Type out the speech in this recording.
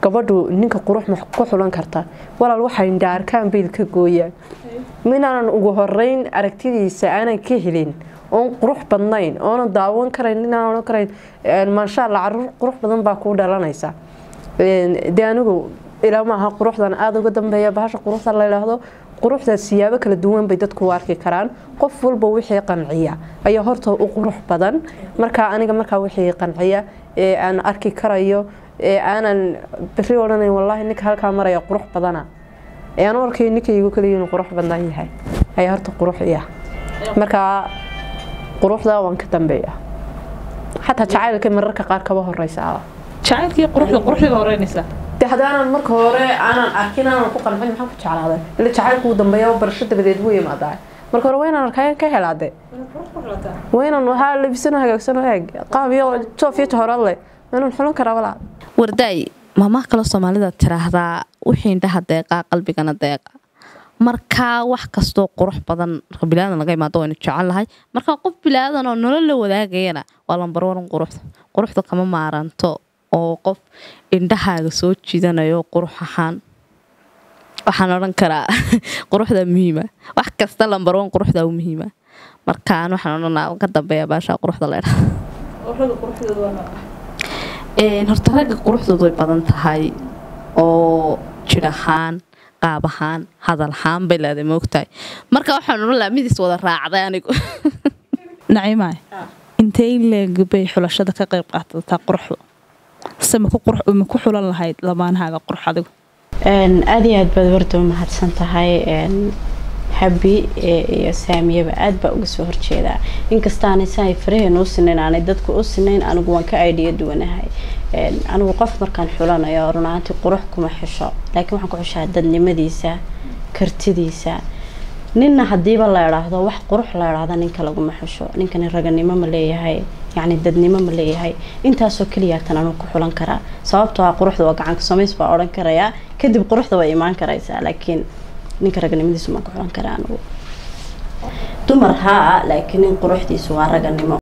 gabadhu ninka qurux ma ku xulan kartaa walaal waxay indhaarkaan biilka gooyaan minaanan ugu horeyn aragtidiisa aanan ka helin oon qurux badnayn oonan daawan karayn inaan odhan karayn maasha allah caruur qurux badan baa kuu dhalanaysa dee anigu ilaa maaha quruxdan aada uga dambeeya bahasha quruxda la yidhaahdo quruxda siyaabo kala duwan bay dadku u arki karaan qof walba wixii qanciya ayaa horta u qurux badan markaa aniga markaa wixii qanciya ee aan arki karayo ee aanan beri odhanayn wallaahi ninka halkaa maraya qurux badana ee aan u arkayo ninkaygu kaliya inuu qurux badan yahay ayaa horta qurux iya markaa quruxda waan ka dambeeya xataa jacaylka mararka qaar kaba horeysa jacaylkii quruxda quruxda horeynaysa de haddaanan marka hore aanan arkin aanan ku qancin maxaan ku jeclaaday ila jacaylku uu dambeeya barasho dabadeed buu yimaadaa marka hore waa inaan arkaa ka helaade waa inaan waxaa labisano hagaagsano eeg qaab iyo joof iyo jahorad leh waa inaan xulan karaa walaa wardaay maamaha kaloo soomaalida tiraahdaa wixii indhaha deeqaa qalbigana deeqa markaa wax kastoo qurux badan marka bilaadan laga imaado waynu jecelnahay marka qof bilaadan oo nolol la wadaagayana waa lambarwaran quruxda quruxda kama maaranto oo qof indhahaaga soo jiidanayo qurux ahaan waxaan odhan karaa quruxda muhiima wax kasta lambarwan quruxda u muhiima markaan waxaan odhanaa ka dambeeya baasha quruxda leedha horta ragga quruxdoodu way badan tahay oo jir ahaan qaab ahaan hadal ahaan bay leedahay moogtahay marka waxaan odhan lahaa midiis wada raacday anigu naciimaay intay leeg bay xulashada ka qayb qaadataa quruxda se ma ku xulan lahayd lamaanahaaga qurux adigu aada iyo aad baad warda u mahadsan tahay habi iyo saamiyaba aad baa uga soo horjeedaa inkastaanay saay faraheena u sinayn aanay dadku u sinayn anigu waan ka aidiya duwanahay anigu qof markaan xulanayo runaantii qurux kuma xisho laakiin waxaan ku xishaa dadnimadiisa kartidiisa ninna hadiiba la idhaahdo wax qurux la idhaahda ninka laguma xisho ninkani raganimo ma leeyahay yacni dadnimo ma leeyahay intaasoo keliyaatan anuu ku xulan karaa sababtoo ah quruxda waa gacanka samays baa odhan karayaa kadib quruxda way imaan karaysaa laakiin ninka raganimadiisu maan ku xulan karaa anigu dumar haa laakiin nin quruxdiisu waa raganimo